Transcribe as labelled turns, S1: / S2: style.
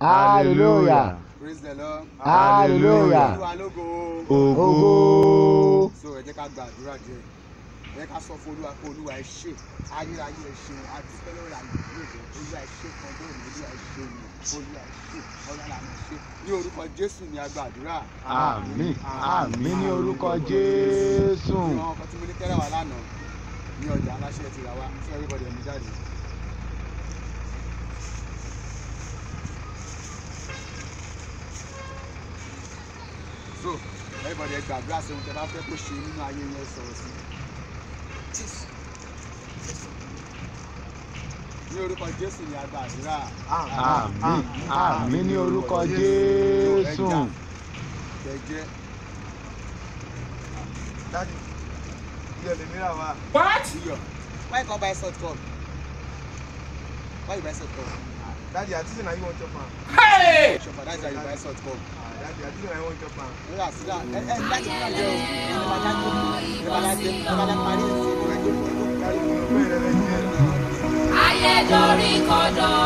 S1: hallelujah
S2: praise the lord
S1: hallelujah
S2: olúwa lógo
S1: ògo
S2: so ẹ jẹ́ ká gba àdúrà díẹ̀ ẹ jẹ́ ká sọ fún olúwa pé olúwa ẹ ṣé ayérayé ẹ ṣé adúpẹ́ lọ́wọ́ ìlànà ìlú olúwa ẹ ṣé kan bẹ́ẹ̀ ni olúwa ẹ ṣé ni olúwa ẹ ṣé ọlọ́run àmì ṣé ní orúkọ jésù ni a gba àdúrà
S1: àmín àmín ní orúkọ jésù
S2: ní àwọn ọkọ tí mo ní kẹ́rẹ́ wà lánàá ní ọjà aláṣẹ ti rà wá fún everybody ẹ̀mí jáde. so everybody ẹ gbàdúrà sí ohun tẹ bá fẹ́ kó ṣe nínú ayé yẹn sọ̀rọ̀ sí. ní orúkọ jésù ni a gba àdúrà.
S1: àmín àmín ní orúkọ jésù
S2: jẹ́jẹ́
S3: Daddy, iyọ̀ lèmi rà wá.
S2: iyọ̀ why you come buy salt come why you buy salt come
S3: Daddy, àti sìn na you wan chop am.
S2: ṣọ̀fà that's why you buy salt come.
S3: Ah, Daddy, àti sìn na you wan chop am.
S2: nígbà tí náà ẹ ẹ láti fún àjẹ o ẹ bá dájú ẹ bá dájú ẹ bá dájú parí ìsìn ìwé tó kọ́ ẹ tó parí.
S3: Mo fẹ́ rẹ̀ rẹ̀ jẹ́.
S4: ayé dorí kodò